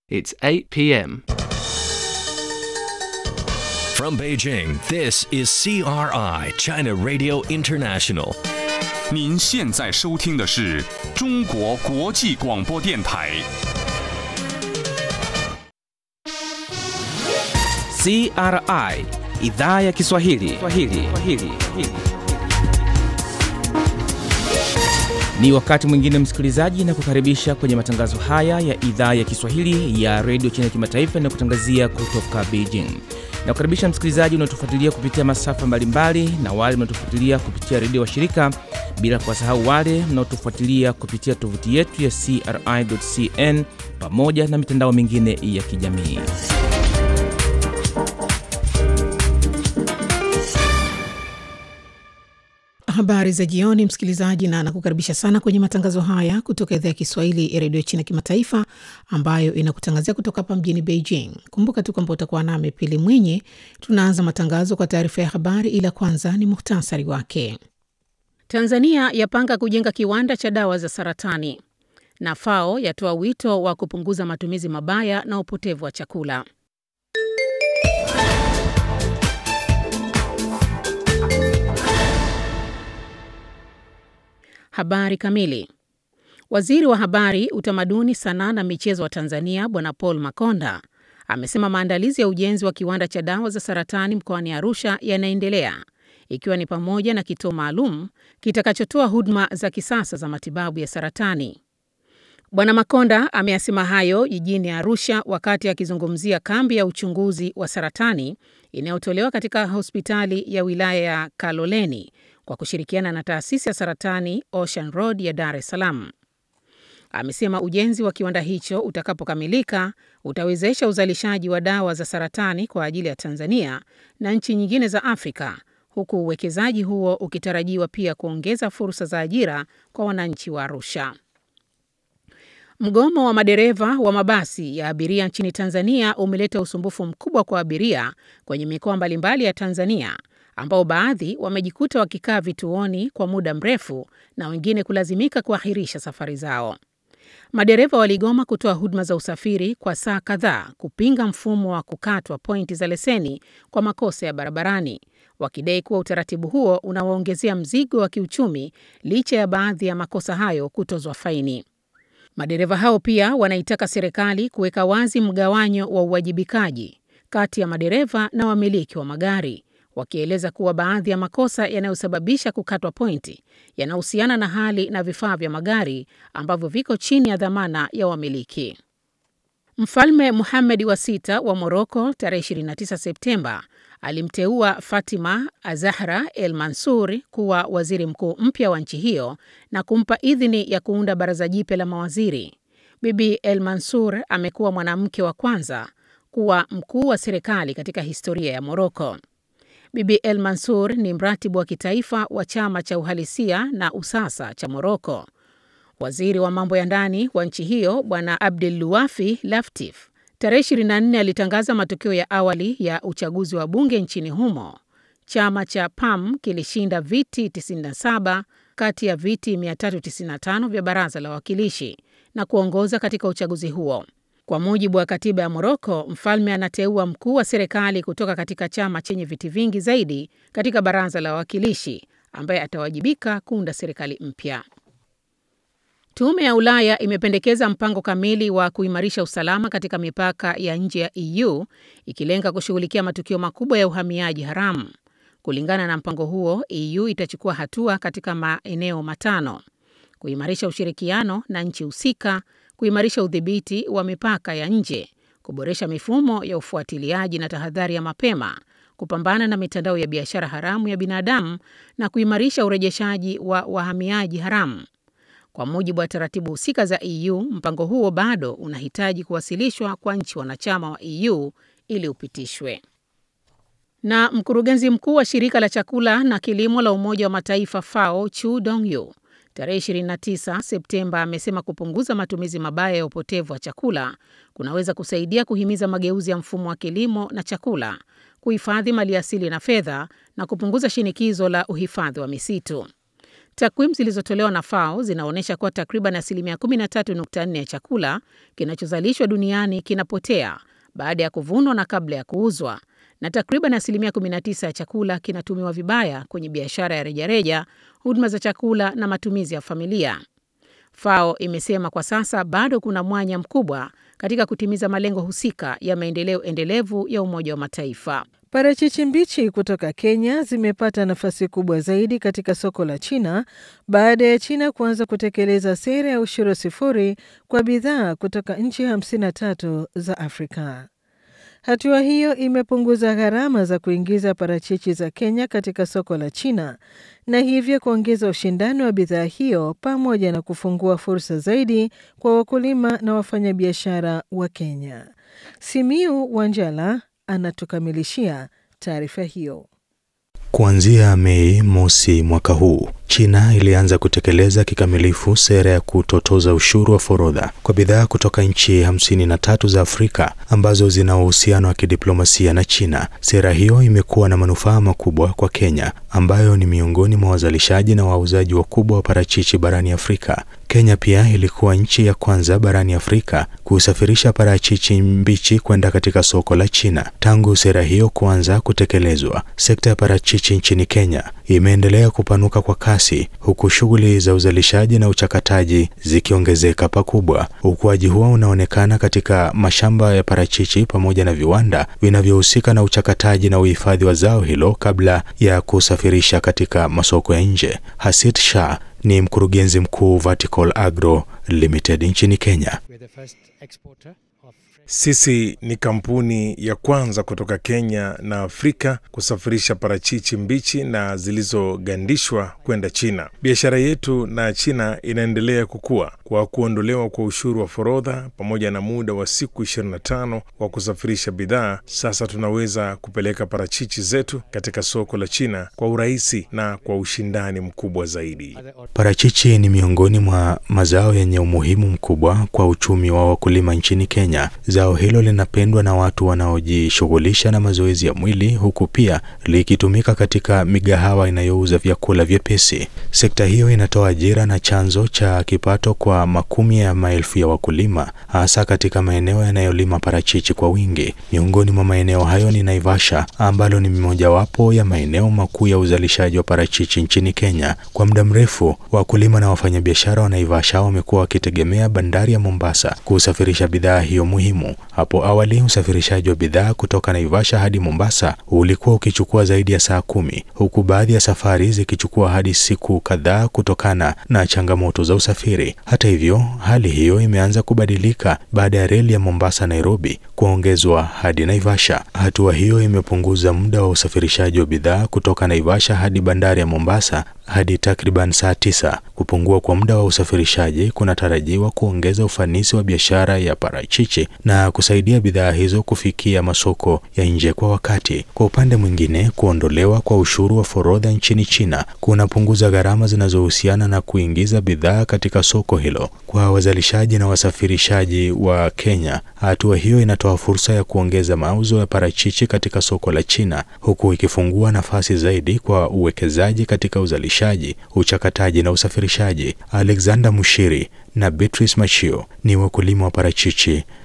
It's 8 p.m. From Beijing, this is CRI, China Radio International. 您现在收听的是中国国际广播电台。 CRI idhaa ya Kiswahili. Kiswahili. Kiswahili. Ni wakati mwingine msikilizaji, na kukaribisha kwenye matangazo haya ya idhaa ya Kiswahili ya redio China Kimataifa na kutangazia kutoka Beijing. Na kukaribisha msikilizaji unaotufuatilia kupitia masafa mbalimbali na wale mnaotufuatilia kupitia redio wa shirika, bila kuwasahau wale mnaotufuatilia kupitia tovuti yetu ya CRI.cn pamoja na mitandao mingine ya kijamii. Habari za jioni, msikilizaji, na nakukaribisha sana kwenye matangazo haya kutoka idhaa ya Kiswahili ya redio China Kimataifa, ambayo inakutangazia kutoka hapa mjini Beijing. Kumbuka tu kwamba utakuwa nami Pili Mwinyi. Tunaanza matangazo kwa taarifa ya habari, ila kwanza ni muhtasari wake. Tanzania yapanga kujenga kiwanda cha dawa za saratani, na FAO yatoa wito wa kupunguza matumizi mabaya na upotevu wa chakula. Habari kamili. Waziri wa Habari, Utamaduni, Sanaa na Michezo wa Tanzania Bwana Paul Makonda amesema maandalizi ya ujenzi wa kiwanda cha dawa za saratani mkoani Arusha yanaendelea ikiwa ni pamoja na kituo maalum kitakachotoa huduma za kisasa za matibabu ya saratani. Bwana Makonda ameyasema hayo jijini Arusha wakati akizungumzia kambi ya uchunguzi wa saratani inayotolewa katika hospitali ya wilaya ya Kaloleni kwa kushirikiana na taasisi ya saratani Ocean Road ya Dar es Salaam. Amesema ujenzi wa kiwanda hicho utakapokamilika utawezesha uzalishaji wa dawa za saratani kwa ajili ya Tanzania na nchi nyingine za Afrika, huku uwekezaji huo ukitarajiwa pia kuongeza fursa za ajira kwa wananchi wa Arusha. Mgomo wa madereva wa mabasi ya abiria nchini Tanzania umeleta usumbufu mkubwa kwa abiria kwenye mikoa mbalimbali ya Tanzania ambao baadhi wamejikuta wakikaa vituoni kwa muda mrefu na wengine kulazimika kuahirisha safari zao. Madereva waligoma kutoa huduma za usafiri kwa saa kadhaa kupinga mfumo wa kukatwa pointi za leseni kwa makosa ya barabarani, wakidai kuwa utaratibu huo unawaongezea mzigo wa kiuchumi licha ya baadhi ya makosa hayo kutozwa faini. Madereva hao pia wanaitaka serikali kuweka wazi mgawanyo wa uwajibikaji kati ya madereva na wamiliki wa magari wakieleza kuwa baadhi ya makosa yanayosababisha kukatwa pointi yanahusiana na hali na vifaa vya magari ambavyo viko chini ya dhamana ya wamiliki. Mfalme Muhamed wa sita wa Moroko tarehe 29 Septemba alimteua Fatima Azahra El Mansur kuwa waziri mkuu mpya wa nchi hiyo na kumpa idhini ya kuunda baraza jipya la mawaziri. Bibi El Mansur amekuwa mwanamke wa kwanza kuwa mkuu wa serikali katika historia ya Moroko. Bibi El Mansur ni mratibu wa kitaifa wa chama cha uhalisia na usasa cha Moroko. Waziri wa mambo ya ndani wa nchi hiyo Bwana Abdel Luafi Laftif tarehe 24 alitangaza matokeo ya awali ya uchaguzi wa bunge nchini humo. Chama cha PAM kilishinda viti 97 kati ya viti 395 vya baraza la wawakilishi na kuongoza katika uchaguzi huo. Kwa mujibu wa katiba ya Moroko, mfalme anateua mkuu wa serikali kutoka katika chama chenye viti vingi zaidi katika baraza la wawakilishi ambaye atawajibika kuunda serikali mpya. Tume ya Ulaya imependekeza mpango kamili wa kuimarisha usalama katika mipaka ya nje ya EU ikilenga kushughulikia matukio makubwa ya uhamiaji haramu. Kulingana na mpango huo, EU itachukua hatua katika maeneo matano: kuimarisha ushirikiano na nchi husika, kuimarisha udhibiti wa mipaka ya nje, kuboresha mifumo ya ufuatiliaji na tahadhari ya mapema, kupambana na mitandao ya biashara haramu ya binadamu na kuimarisha urejeshaji wa wahamiaji haramu. Kwa mujibu wa taratibu husika za EU, mpango huo bado unahitaji kuwasilishwa kwa nchi wanachama wa EU ili upitishwe. Na mkurugenzi mkuu wa shirika la chakula na kilimo la Umoja wa Mataifa FAO Chu Dongyu tarehe 29 Septemba amesema kupunguza matumizi mabaya ya upotevu wa chakula kunaweza kusaidia kuhimiza mageuzi ya mfumo wa kilimo na chakula, kuhifadhi maliasili na fedha na kupunguza shinikizo la uhifadhi wa misitu. Takwimu zilizotolewa na FAO zinaonyesha kuwa takriban asilimia 13.4 ya chakula kinachozalishwa duniani kinapotea baada ya kuvunwa na kabla ya kuuzwa, na takriban asilimia 19 ya chakula kinatumiwa vibaya kwenye biashara ya rejareja, huduma za chakula na matumizi ya familia. FAO imesema kwa sasa bado kuna mwanya mkubwa katika kutimiza malengo husika ya maendeleo endelevu ya Umoja wa Mataifa. Parachichi mbichi kutoka Kenya zimepata nafasi kubwa zaidi katika soko la China baada ya China kuanza kutekeleza sera ya ushuru sifuri kwa bidhaa kutoka nchi 53 za Afrika. Hatua hiyo imepunguza gharama za kuingiza parachichi za Kenya katika soko la China na hivyo kuongeza ushindani wa bidhaa hiyo pamoja na kufungua fursa zaidi kwa wakulima na wafanyabiashara wa Kenya. Simiu Wanjala anatukamilishia taarifa hiyo. Kuanzia Mei mosi mwaka huu, China ilianza kutekeleza kikamilifu sera ya kutotoza ushuru wa forodha kwa bidhaa kutoka nchi hamsini na tatu za Afrika ambazo zina uhusiano wa kidiplomasia na China. Sera hiyo imekuwa na manufaa makubwa kwa Kenya ambayo ni miongoni mwa wazalishaji na wauzaji wakubwa wa parachichi barani Afrika. Kenya pia ilikuwa nchi ya kwanza barani Afrika kusafirisha parachichi mbichi kwenda katika soko la China. Tangu sera hiyo kuanza kutekelezwa, sekta ya parachichi nchini Kenya imeendelea kupanuka kwa kasi, huku shughuli za uzalishaji na uchakataji zikiongezeka pakubwa. Ukuaji huo unaonekana katika mashamba ya parachichi pamoja na viwanda vinavyohusika na uchakataji na uhifadhi wa zao hilo kabla ya kusafirisha katika masoko ya nje. Hasit Shah ni mkurugenzi mkuu Vertical Agro Limited nchini Kenya. Sisi ni kampuni ya kwanza kutoka Kenya na Afrika kusafirisha parachichi mbichi na zilizogandishwa kwenda China. Biashara yetu na China inaendelea kukua kwa kuondolewa kwa ushuru wa forodha pamoja na muda wa siku 25 wa kusafirisha bidhaa. Sasa tunaweza kupeleka parachichi zetu katika soko la China kwa urahisi na kwa ushindani mkubwa zaidi. Parachichi ni miongoni mwa mazao yenye umuhimu mkubwa kwa uchumi wa wakulima nchini Kenya. Zao hilo linapendwa na watu wanaojishughulisha na mazoezi ya mwili huku pia likitumika katika migahawa inayouza vyakula vyepesi. Sekta hiyo inatoa ajira na chanzo cha kipato kwa makumi ya maelfu ya wakulima, hasa katika maeneo yanayolima parachichi kwa wingi. Miongoni mwa maeneo hayo ni Naivasha, ambalo ni mojawapo ya maeneo makuu ya uzalishaji wa parachichi nchini Kenya. Kwa muda mrefu, wakulima na wafanyabiashara wa Naivasha wamekuwa wakitegemea bandari ya Mombasa kusafirisha bidhaa hiyo muhimu. Hapo awali usafirishaji wa bidhaa kutoka Naivasha hadi Mombasa ulikuwa ukichukua zaidi ya saa kumi, huku baadhi ya safari zikichukua hadi siku kadhaa kutokana na changamoto za usafiri. Hata hivyo, hali hiyo imeanza kubadilika baada ya reli ya Mombasa Nairobi kuongezwa hadi Naivasha. Hatua hiyo imepunguza muda wa usafirishaji wa bidhaa kutoka Naivasha hadi bandari ya Mombasa hadi takriban saa tisa. Kupungua kwa muda wa usafirishaji kunatarajiwa kuongeza ufanisi wa biashara ya parachichi na kusaidia bidhaa hizo kufikia masoko ya nje kwa wakati. Kwa upande mwingine, kuondolewa kwa ushuru wa forodha nchini China kunapunguza gharama zinazohusiana na kuingiza bidhaa katika soko hilo. Kwa wazalishaji na wasafirishaji wa Kenya, hatua hiyo inatoa fursa ya kuongeza mauzo ya parachichi katika soko la China, huku ikifungua nafasi zaidi kwa uwekezaji katika uzalishaji, uchakataji na usafirishaji. Alexander Mushiri na Beatrice Machio ni wakulima wa parachichi